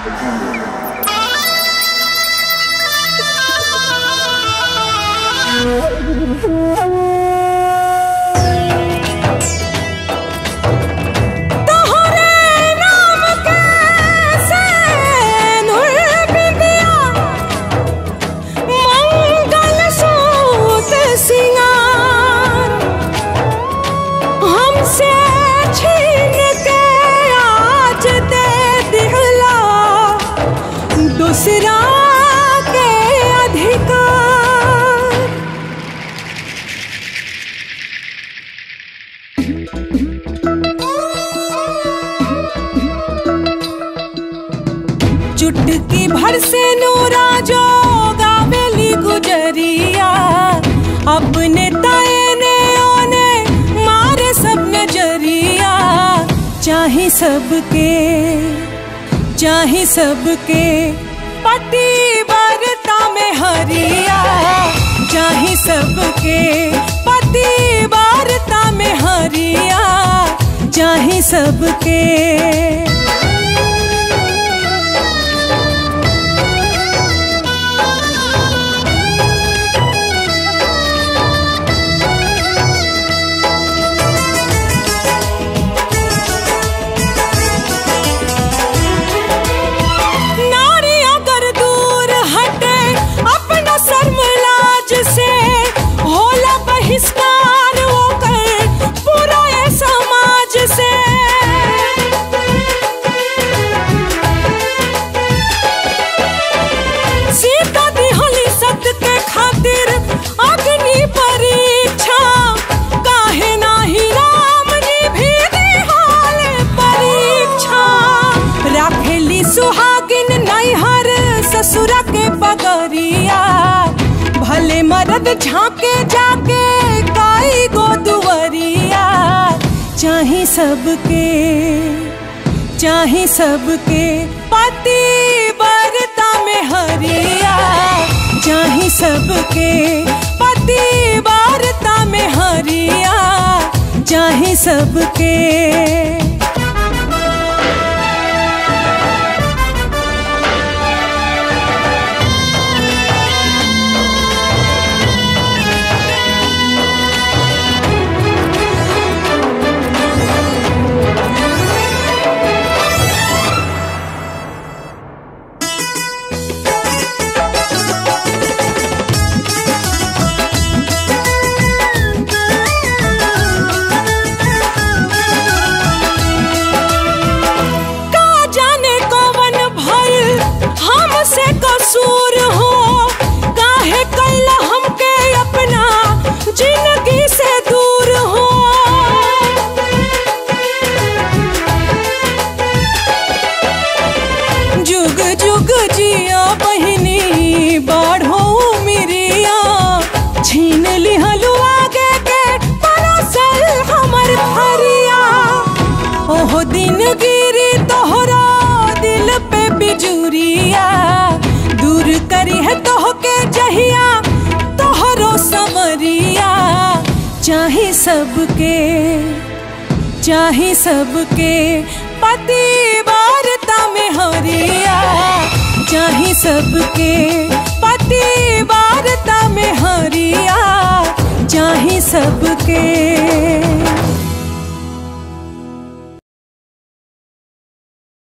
तोहरे नाम कैसे नूर बिंदिया मंगल सूत सिंगार हमसे छीन के आज दे दिहला दूसरा के अधिकार चुटकी भर से नूरा जो गावेली गुजरिया अपने ताए ने ओने मारे सब नजरिया चाहे सबके चाहे सबके पति बरता में हरिया चाहे सबके पति बरता में हरिया चाहे सबके नारी अगर दूर हटे अपना शर्मलाज से होला बहिष्कार होकर पूरा ये समाज से सीता दिहली सत्य के खातिर अग्नि परीक्षा काहे नाही राम जी भी दिहाले परीक्षा राखेली सुहागिन नैहर ससुरा के पगरिया भले मरद झांके जाके काई गो दुवरिया चाहे सबके चाहे सबके पति बरता में हरिया चाहे सबके पति बरता में हरिया चाहे सबके का जाने कौन भइल हमसे कसूर हो काहे कैला हमके अपना जिंदगी से दूर हो जुग जुग जिया बहिनी बाढ़ो मिरिया छीन लिहलु आगे के परोसल हमर फरिया ओहो दिन गिरी तोहरा दिल पे बिजुरिया दूर करी है तोह के जहिया तोहरो समरिया चाहे सबके चाहे सबके पति वारता में हरिया चाहे सबके पति वारता में हरिया चाहे सबके